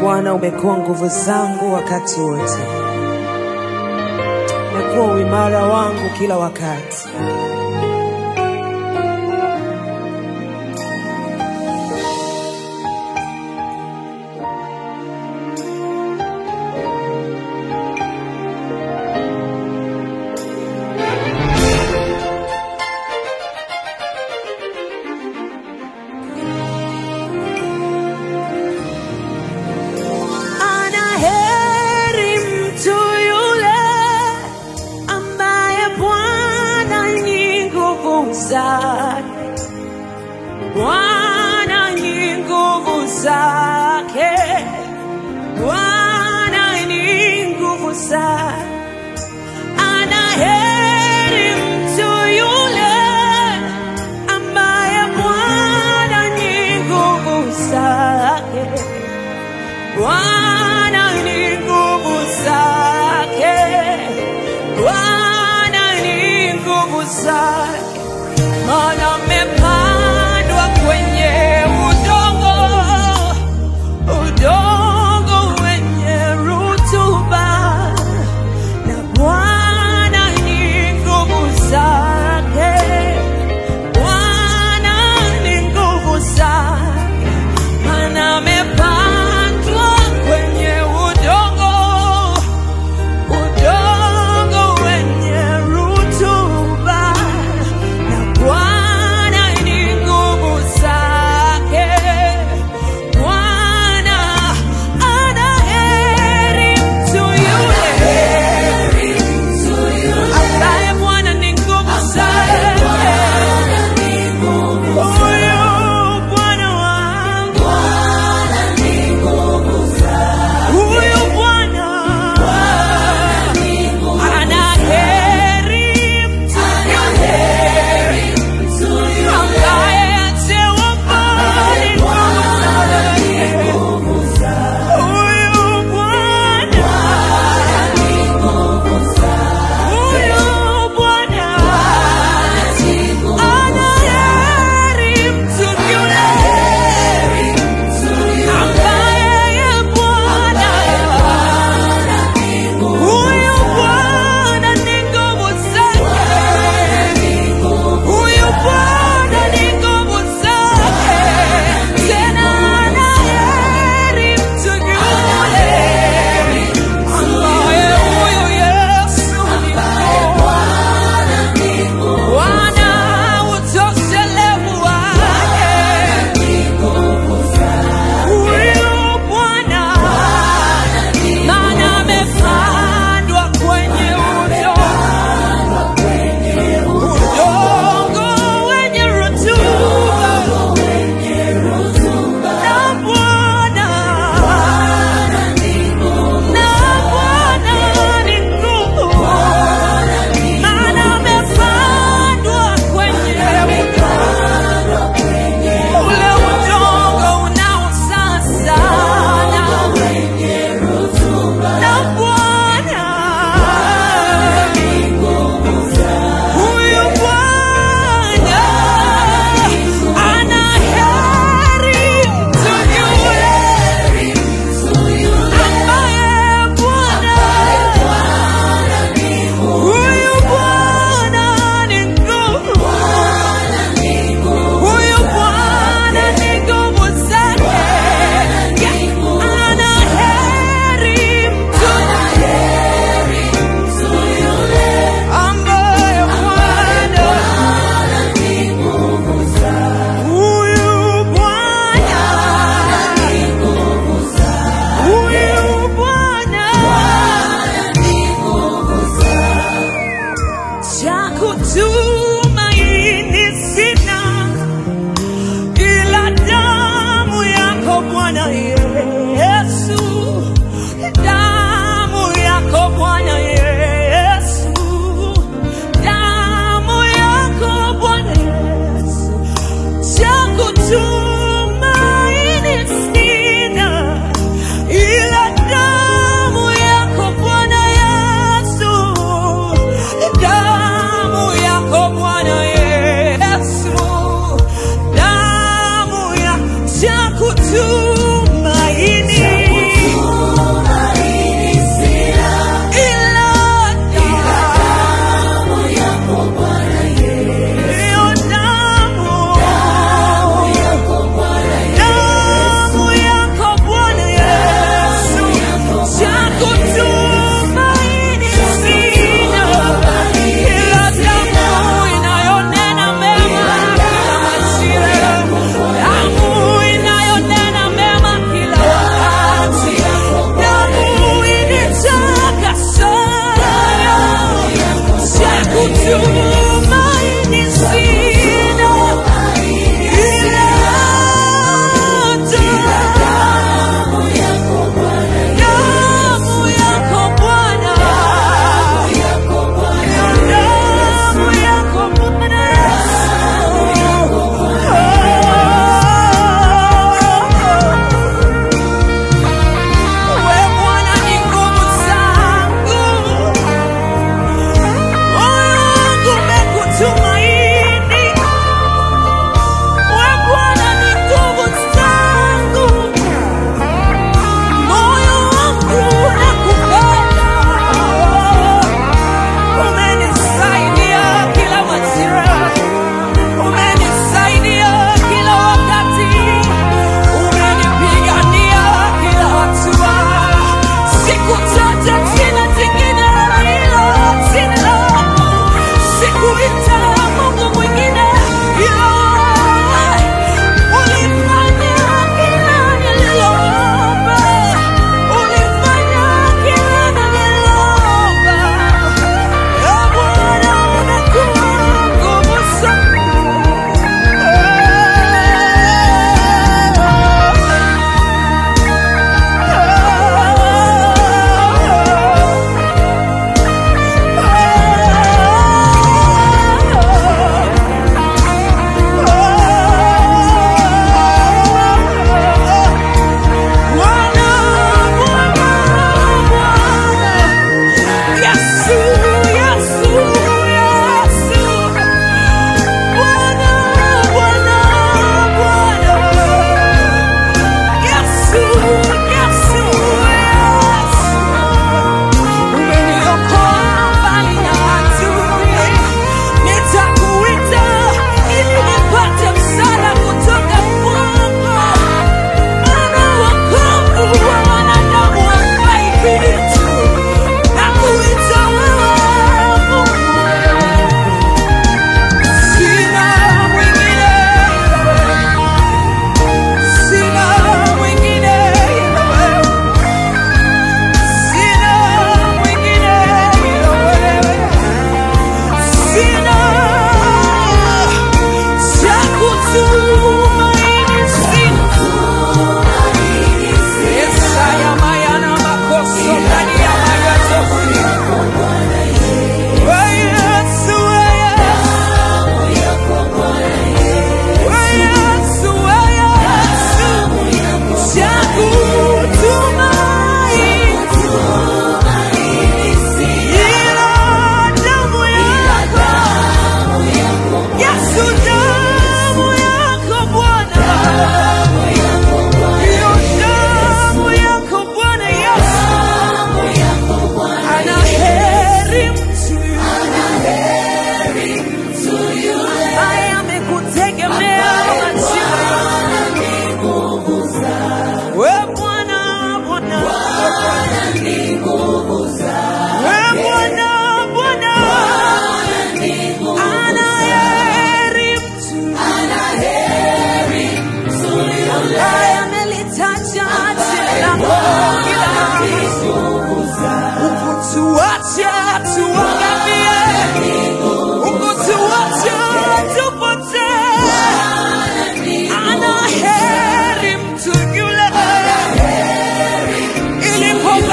Bwana umekuwa nguvu zangu wakati wote, umekuwa uimara wangu kila wakati. Ana heri mtu yule ambaye Bwana ni nguvu zake, Bwana ni nguvu zake, Bwana ni nguvu zake. Ana heri mtu yule ambaye Bwana ni nguvu zake. Bwana ni nguvu zake, Bwana ni nguvu zake, maana amepandwa kwenye udongo, udongo wenye rutuba, na Bwana ni nguvu zake, Bwana ni nguvu zake maana amepandwa kwenye udongo, udongo wenye rutuba,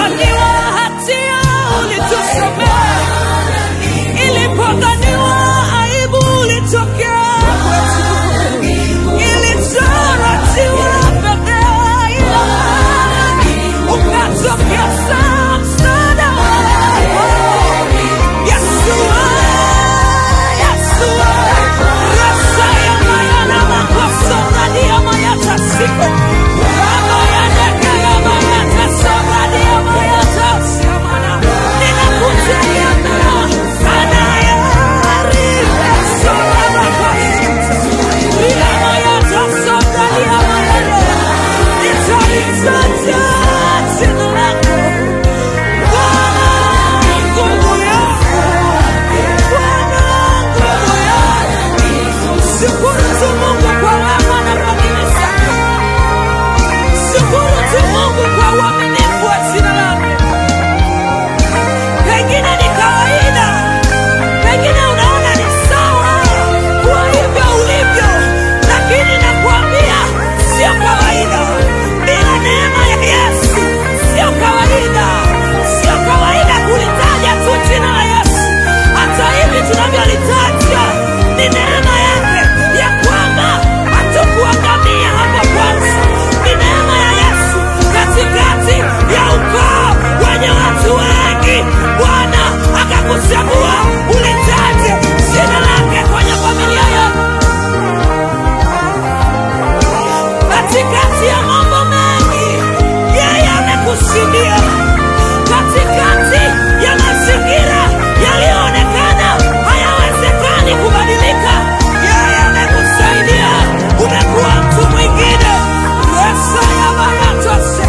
Ilipodhaniwa hatia ulitusamehe, ilipodhaniwa aibu ulitokea kwetu, ilitarajiwa fedheha, ila ukatokea saa msaada wako. Yesu, Yesu, rasa ya mayana makosa ndani ya mayata siku Rama ya deke ya mayata sabadi ya mayata siamana ninakutegemea anayehari Yesu ya makosa ila mayata sabadi ya mayata nitalitaja jina lako Bwana nguvu yako Bwana nguvu yako Shukuru tu Mungu kwa wema na fadhili zake. Shukuru tu Mungu kwa uaminifu wa jina lake. Pengine ni kawaida, pengine unaona ni sawa kuwa hivyo ulivyo, lakini nakuambia sio kawaida. Bila neema ya Yesu sio kawaida, sio kawaida kulitaja tu jina la Yesu. Hata hivi tunavyolitaja ni neema yake ya kwamba hatukuangamia hapo kwanza. Ni neema ya Yesu katikati ya ukoo wenye watu wengi, Bwana akakuchagua ulitaje jina lake kwenye familia yako. Katikati ya mambo mengi, yeye amekushindia. Katikati ya mazingira yaliyoonekana hayawezekani kubadilika, yeye amekusaidia. Umekuwa mtu mwingine. Resa ya mayatose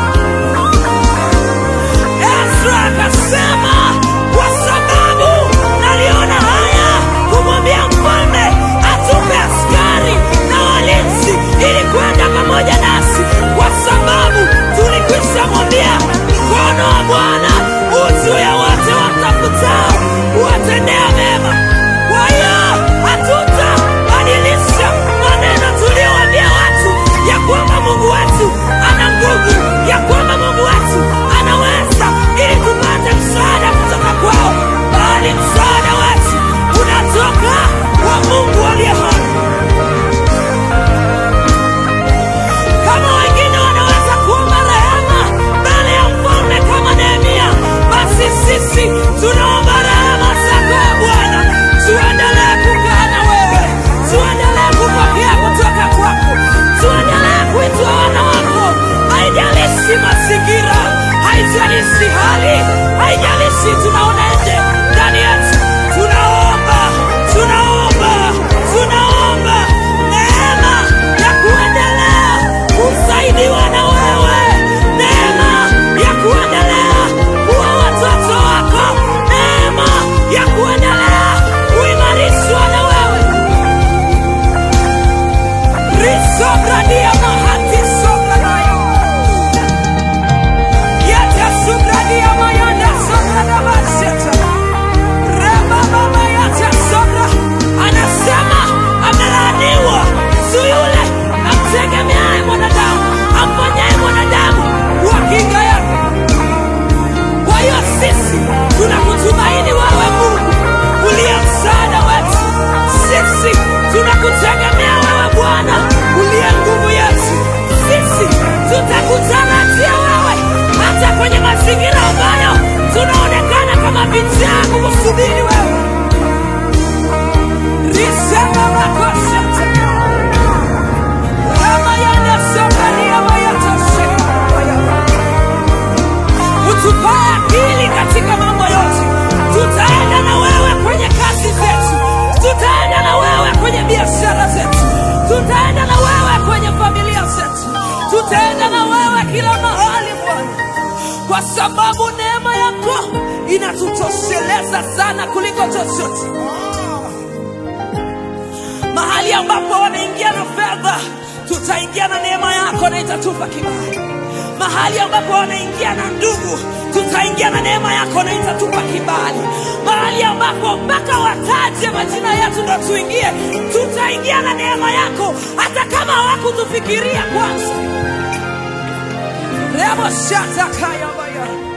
Ezra akasema, kwa sababu naliona haya kumwambia mfalme atupe askari na walinzi ili kwenda pamoja nasi, kwa sababu tulikwisha mwambia mkono wa Bwana u juu ya wote wamtafutao kuwatendea mema. Kwa hiyo hatutabadilisha maneno tuliyowaambia watu ya kwamba Mungu wetu ana nguvu, ya kwamba Mungu wetu anaweza, ili tupate msaada kutoka kwao, bali msaada wetu unatoka kwa Mungu aliye hai. Kama wengine wanaweza kuomba rehema mbele ya mfalme kama Nehemia, basi sisi tunaomba rehema zako ya Bwana. Tuendelee kukaa na wewe, tuendelee kupokea kutoka kwako, tuendelee kuitwa wana wako. Haijalishi mazingira, haijalishi hali, haijalishi tunaonaje ndani yetu, tunaomba, tunaomba, tunaomba neema ya kuendelea kusaidiwa na wewe, neema ya kuendelea kuwa watoto wako, neema ya kuendelea kuimarishwa na wewe. risobradia mahati sobranayo yete subradia mayanda sobradabaseta rebababa yate sobra anasema amelaaniwa mtu yule amtegemeaye mwanadamu amfanyaye mwanadamu kuwa kinga yake kwa hiyo sisi tunakutumaini wewe Mungu uliye msaada wetu. Sisi tunakutegemea wewe Bwana uliye nguvu yetu. Sisi tutakutarajia wewe hata kwenye mazingira ambayo tunaonekana kama vichaa kukusubiri wewe. Risema makosa Rama yana sabani ya mayata sheka utupae akili katika mambo yote. Tutaenda na wewe kwenye kazi zetu, tutaenda na wewe kwenye biashara zetu, tutaenda na wewe kwenye familia zetu, tutaenda na wewe kila mahali Bwana, kwa sababu neema yako inatutosheleza sana kuliko chochote. Mahali ambapo wameingia na fedha, tutaingia na neema yako na itatupa kibali. Mahali ambapo wanaingia na ndugu, tutaingia na neema yako na itatupa kibali. Mahali ambapo mpaka wataje majina yetu ndo tuingie, tutaingia na neema yako, hata kama hawakutufikiria kwanza. Remo shata kaya baya.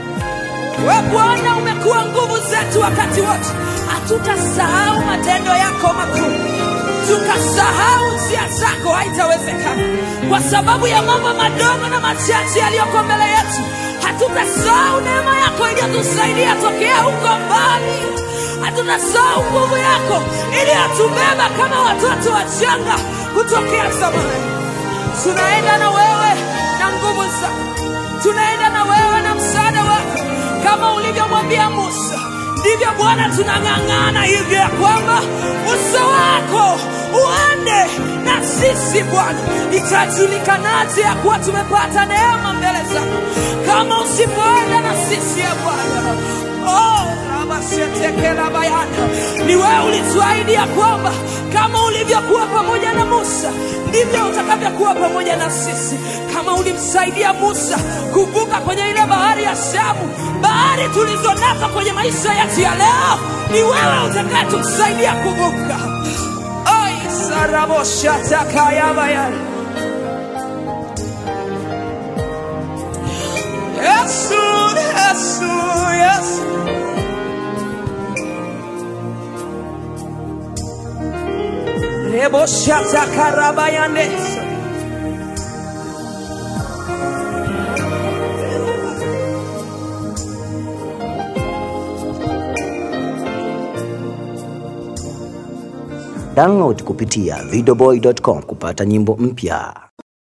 We Bwana umekuwa nguvu zetu wakati wote, hatutasahau matendo yako makuu. Tukasahau njia zako, haitawezekana kwa sababu ya mambo madogo na machache yaliyoko mbele yetu. Hatutasahau neema yako iliyotusaidia tokea huko mbali. Hatutasahau nguvu yako iliyotubeba kama watoto wachanga kutokea zamani. Tunaenda na wewe na nguvu zako, tunaenda na wewe na msaada wako, kama ulivyomwambia Musa. Ndivyo Bwana, tunang'ang'ana hivyo ya kwamba uso wako uende na sisi Bwana. Itajulikanaje ya kuwa tumepata neema mbele zako kama usipoenda na sisi ya Bwana? Oh, rabasetekela bayana, ni wewe ulituahidi ya kwamba kama ulivyokuwa pamoja na Musa ndivyo utakavyokuwa pamoja na sisi. Kama ulimsaidia Musa kuvuka kwenye ile bahari ya Shamu, bahari tulizo nazo kwenye maisha yetu ya leo, ni wewe utakayetusaidia kuvuka. Ai, saraboshatakayabaya Yesu, Yesu, Yesu. Reboshatakarabaya Download kupitia videoboy.com kupata nyimbo mpya.